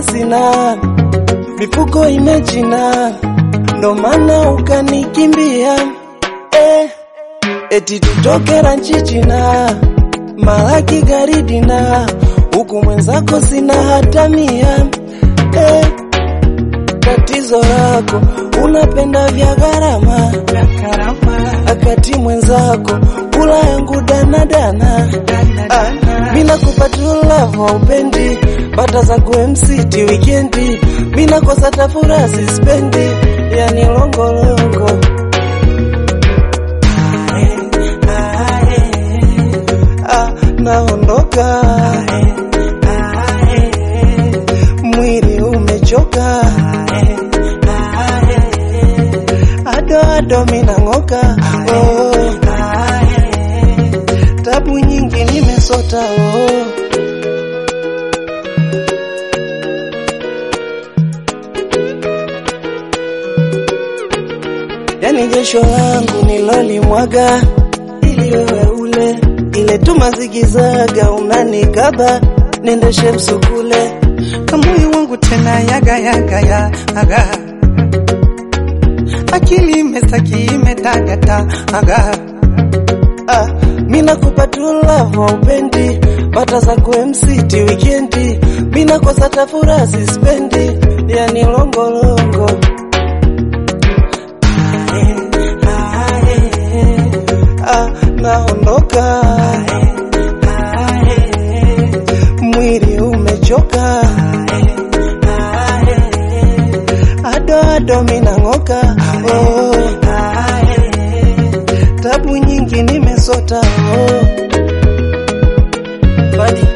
pesa sina, mifuko imechina, ndo maana ukanikimbia eh, eti tutoke ranchi China, malaki gari dina, huku mwenzako sina hata mia eh, tatizo lako unapenda vya gharama akati mwenzako kula yangu danadana ah, mina kupatulavo upendi bata za kuMCT wikendi mina kosa tafura sispendi yani longolongo ah, naondoka mwili umechoka ado ado minang'oka oh. tabu nyingi nimesota oh. yani jesho langu nilolimwaga ili wewe ule ile tumazigizaga unanikaba nendeshe msukule kamoyo wangu tena yaga yaga yaga akili imesaki imetagata aga ah, mina kupatulavo upendi bata za kuMCT wikendi mina kosa tafura sispendi yani longolongo ah, naondoka mwili umechoka ado ado minang'oka oh. tabu nyingi nimesota oh. Fadi